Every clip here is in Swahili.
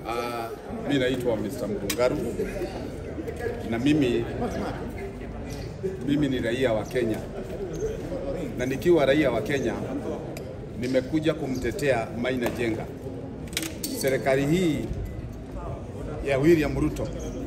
Uh, mi naitwa Mr. Mdungaru na mimi mimi ni raia wa Kenya, na nikiwa raia wa Kenya nimekuja kumtetea Maina Jenga. Serikali hii ya William Ruto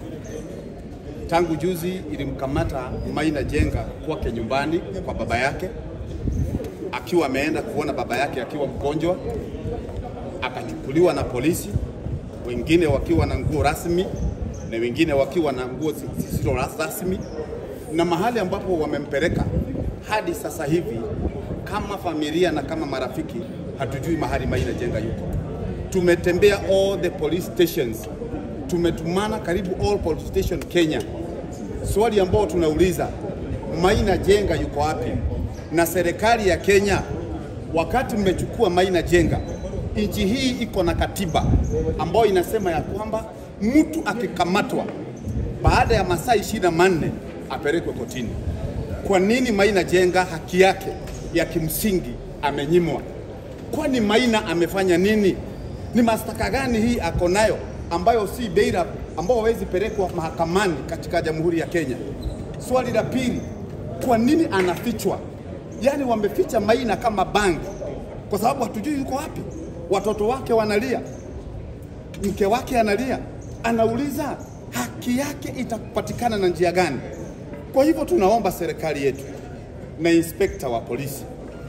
tangu juzi ilimkamata Maina Jenga kwake nyumbani kwa baba yake, akiwa ameenda kuona baba yake akiwa mgonjwa, akachukuliwa na polisi, wengine wakiwa na nguo rasmi na wengine wakiwa na nguo zisizo rasmi, na mahali ambapo wamempeleka hadi sasa hivi, kama familia na kama marafiki, hatujui mahali Maina Jenga yuko. Tumetembea all the police stations, tumetumana karibu all police station Kenya. Swali ambao tunauliza Maina Jenga yuko wapi? Na serikali ya Kenya, wakati mmechukua Maina Jenga, nchi hii iko na katiba ambayo inasema ya kwamba mtu akikamatwa baada ya masaa ishirini na manne apelekwe kotini. Kwa nini Maina Jenga haki yake ya kimsingi amenyimwa? Kwani Maina amefanya nini? Ni mashtaka gani hii ako nayo ambayo si bail ambao hawezi pelekwa mahakamani katika Jamhuri ya Kenya? Swali la pili, kwa nini anafichwa? Yaani wameficha Maina kama bangi, kwa sababu hatujui yuko wapi. Watoto wake wanalia, mke wake analia, anauliza haki yake itapatikana na njia gani? Kwa hivyo tunaomba serikali yetu na inspekta wa polisi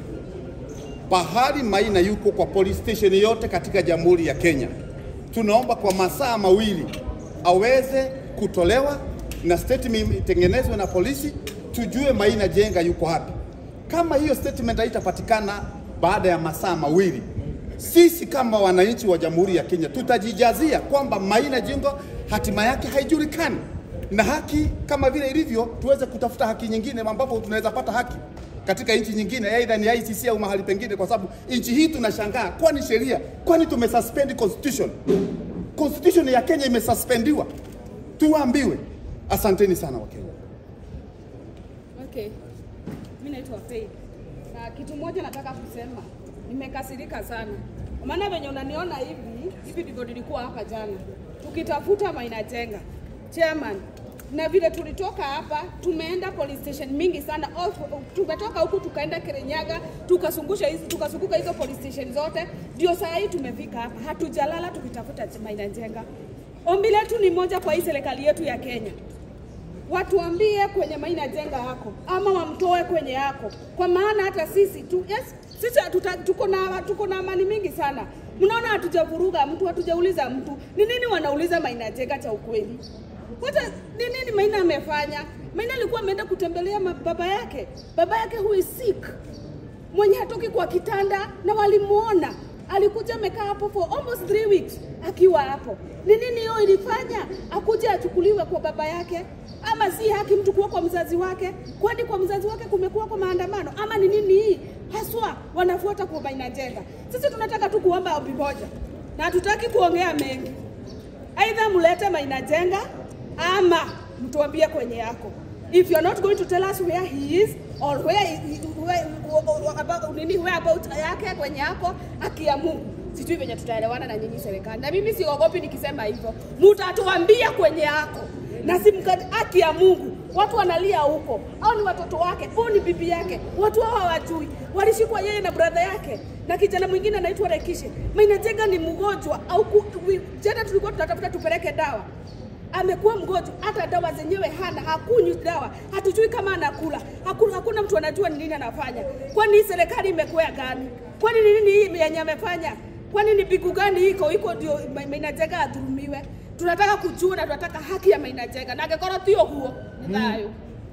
pahali Maina yuko kwa police station yote katika Jamhuri ya Kenya, tunaomba kwa masaa mawili aweze kutolewa na statement itengenezwe na polisi, tujue Maina Jenga yuko wapi. Kama hiyo statement haitapatikana baada ya masaa mawili, sisi kama wananchi wa Jamhuri ya Kenya tutajijazia kwamba Maina Jenga hatima yake haijulikani, na haki kama vile ilivyo, tuweze kutafuta haki nyingine ambapo tunaweza pata haki katika nchi nyingine, aidha ni ICC au mahali pengine, kwa sababu nchi hii tunashangaa, kwani sheria, kwani tumesuspend constitution? Constitution ya Kenya imesuspendiwa, tuambiwe. Asanteni sana Wakenya. Okay. Mimi naitwa Faith. Na kitu moja nataka kusema, nimekasirika sana. Maana venye unaniona hivi, hivi ndivyo nilikuwa hapa jana. Tukitafuta Maina Jenga. Chairman, na vile tulitoka hapa tumeenda police station mingi sana. All- Tumetoka huku tukaenda Kirinyaga, tukazungusha hizi tukazunguka hizo police station zote, ndio saa hii tumefika hapa. Hatujalala tukitafuta Maina Jenga. Ombi letu ni moja kwa hii serikali yetu ya Kenya watuambie kwenye Maina Jenga yako ama wamtoe kwenye yako, kwa maana hata sisi tu, yes, sisi hatuta- tuko na tuko na amani mingi sana. Mnaona hatujavuruga mtu, hatujauliza mtu ni nini wanauliza Maina Jenga cha ukweli. Hata ni nini Maina amefanya? Maina alikuwa ameenda kutembelea ma- baba yake, baba yake who is sick, mwenye hatoki kwa kitanda, na walimuona alikuja amekaa hapo for almost three weeks akiwa hapo. Ni nini hiyo ilifanya akuje achukuliwe kwa baba yake? Ama si haki mtu kuwa kwa mzazi wake? Kwani kwa mzazi wake kumekuwa kwa maandamano? Ama ni nini hii haswa wanafuata kwa Maina Jenga? Sisi tunataka tu kuomba ombi moja, na hatutaki kuongea mengi. Aidha mlete Maina Jenga ama mtuambie kwenye yako. If you're not going to tell us where he is or where, he, where, about, nini where about yake kwenye yako, haki ya Mungu sijui venye tutaelewana na nyinyi serikali, na mimi siogopi nikisema hivyo, mutatuambia kwenye yako na si mkati, haki ya Mungu. Watu wanalia huko, au ni watoto wake, au ni bibi yake, watu hao hawajui. Walishikwa yeye na brother yake na kijana mwingine anaitwa Rekishe. Maina Jenga ni mgonjwa au ku- wi- jana tulikuwa tunatafuta tupeleke dawa amekuwa mgonjwa, hata dawa zenyewe hana, hakunywi dawa, hatujui kama anakula, hakuna, hakuna mtu anajua ni nini anafanya. Kwani hii serikali imekuwa gani? Kwani ni nini hii yenye amefanya? Kwani ni pigu gani iko iko ndio Ma- Maina Jenga adhulumiwe? Tunataka kujua na tunataka haki ya Maina Jenga na angĩkorwo ti ũguo nĩ thayũ.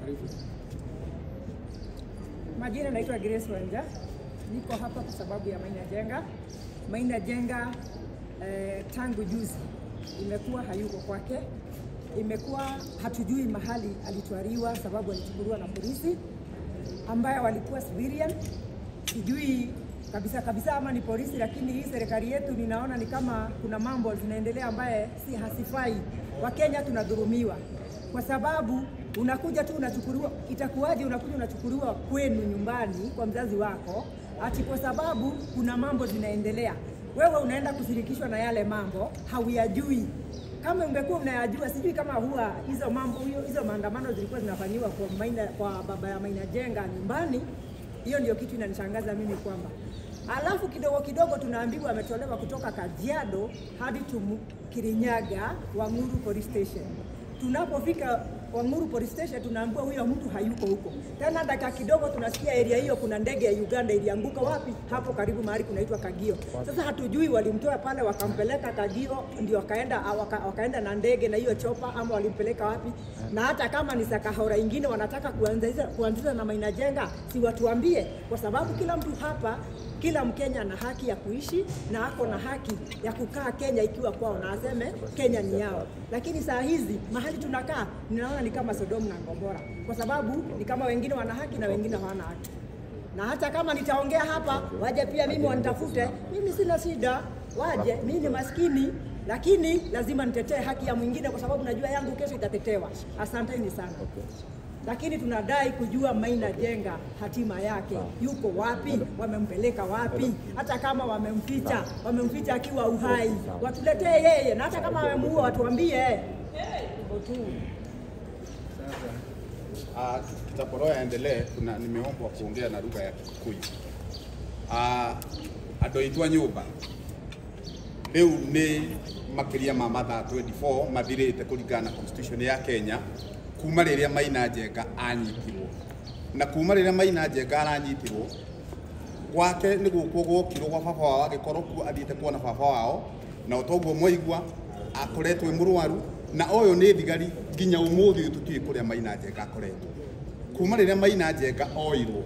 Majina naitwa Grace Wanja, niko hapa kwa sababu ya Maina Jenga. Maina Jenga eh, tangu juzi imekuwa hayuko kwake, imekuwa hatujui mahali alitwariwa, sababu alichukuliwa na polisi ambayo walikuwa civilian. Sijui kabisa kabisa ama ni polisi, lakini hii serikali yetu ninaona ni kama kuna mambo zinaendelea ambaye si hasifai. Wakenya tunadhulumiwa kwa sababu unakuja tu unachukuliwa, itakuwaje unakuja unachukuliwa kwenu nyumbani kwa mzazi wako ati kwa sababu kuna mambo zinaendelea. wewe unaenda kushirikishwa na yale mambo hauyajui. Kama ungekuwa unayajua, sijui kama huwa hizo mambo hiyo hizo maandamano zilikuwa zinafanyiwa kwa Maina, kwa baba ya Maina Jenga nyumbani. Hiyo ndio kitu inanishangaza mimi kwamba alafu kidogo kidogo tunaambiwa ametolewa kutoka Kajiado hadi tumu Kirinyaga Wanguru Police Station. Tunapofika Wanguru Police Station tunaambiwa huyo mtu hayuko huko. Tena dakika kidogo tunasikia area hiyo kuna ndege ya Uganda ilianguka wapi? Hapo karibu mahali kunaitwa Kagio. Sasa hatujui walimtoa pale wakampeleka Kagio ndio wakaenda waka, wakaenda na ndege na hiyo chopa ama walimpeleka wapi? Na hata kama ni Sakahora ingine wanataka kuanzisha kuanzisha na Maina Jenga, si watuambie, kwa sababu kila mtu hapa kila Mkenya ana haki ya kuishi na ako na haki ya kukaa Kenya ikiwa kwao na aseme Kenya ni yao. Lakini saa hizi mahali tunakaa ninaona ni kama Sodomu na Gomora, kwa sababu ni kama wengine wana haki na wengine hawana haki. Na hata kama nitaongea hapa, waje pia mimi wanitafute, mimi sina shida, waje. Mimi ni maskini, lakini lazima nitetee haki ya mwingine, kwa sababu najua yangu kesho itatetewa. Asanteni sana lakini tunadai kujua Maina Jenga hatima yake, yuko wapi, wamempeleka wapi? Hata kama wamemficha, wamemficha akiwa uhai, watuletee yeye, na hata kama wamemuua watuambie. Hivyo tu. Uh, kitaporo yaendelee, kuna nimeombwa kuongea na lugha ya Kikuyu. Uh, andå aitå a nyå mba rä u nä makä ma mathaa 24 mathirä te kå ringana na constitution ya Kenya kuma rä rä a Maina Njenga anyitirwo na kuma rä rä a Maina Njenga aranyitirwo gwake nä gå kwo gwokirwo gwa baba wao agä korwo kuo athiä te kuona baba wao na o toguo mwaigua akoretwo e må rwaru na å yå nä thigari nginya å må thä å tå tiä kå rä a Maina Njenga akoretwo kuma rä rä a Maina Njenga oirwo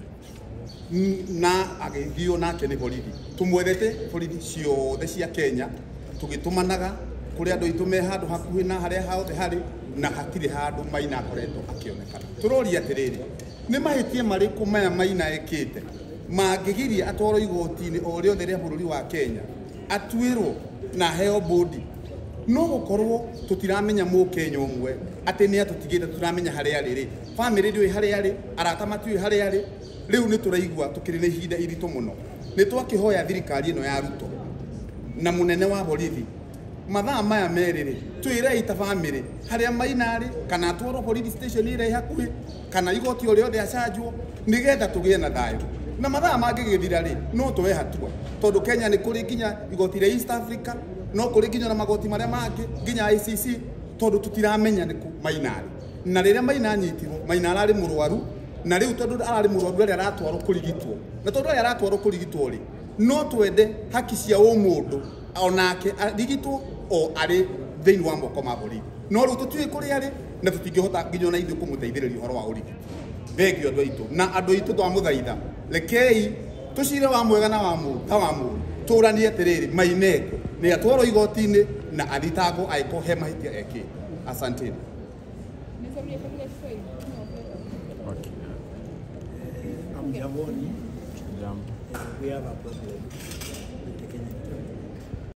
na agĩthio nake nĩ borithi tũmwethete borithi ciothe cia Kenya tũgĩtũmanaga kũrĩ andũ aitũ me handũ hakuhĩ na harĩa hothe harĩ na hatirĩ handũ Maina akoretwo akĩonekana tũroria atĩrĩrĩ nĩ mahĩtia marĩkũ maya Maina ekĩte mangĩgiria atwarwo igoti-inĩ o rĩothe rĩa bũrũri wa Kenya atuĩrwo na heo bodi no gũkorwo tũtiramenya mũkenya ũmwe atĩ nĩ atũtigĩte tũtiramenya harĩa arĩ rĩ bamĩrĩ ndĩũĩ harĩa arĩ arata matiũĩ harĩa arĩ rĩu nĩ tũraigua tũkĩrĩ na ihinda iritũ mũno nĩ twakĩhoya thirikari ĩno ya ruto na mũnene wa borithi mathaa maya merĩ rĩ twĩrei ta bamĩrĩ harĩa maina rĩ kana atwarwo borithi station ĩrĩa ĩ hakuhĩ kana igoti o rĩothe acanjwo nĩgetha tũgĩe na thayũ na mathaa mangĩgĩthira rĩ no twoe hatua tondũ kenya nĩ kũrĩ nginya igoti rĩa east africa no kũrĩ nginya na magoti marĩa mangĩ nginya ICC tondũ tũtiramenya nĩ kũ maina rĩ na rĩrĩa maina anyitirwo maina ararĩ mũrwaru na rĩu tondũ ararĩ mũrwaru rĩrĩa aratwarwo kũrigitwo na tondũ rĩrĩa aratwarwo kũrigitwo rĩ no twende haki cia ũmũndũ onake arigitwo o arĩ thĩinĩ wa moko ma borithi no rĩu tũtiũĩ kũrĩa arĩ na tũtingĩhota nginya ona ithuĩ kũmũteithĩrĩria ũhoro wa ũrigiti thengio andũ aitũ na andũ aitũ twamũthaitha rekei tũcire wa mwega na wa mũru ta wa mũru tũranie atĩrĩrĩ maineko nĩ atwarwo igoti-inĩ na athitangwo angĩkorwo he mahĩtia ekĩte asanteni Nisaidie kwa Kiswahili. Hamjamboni. We have a problem.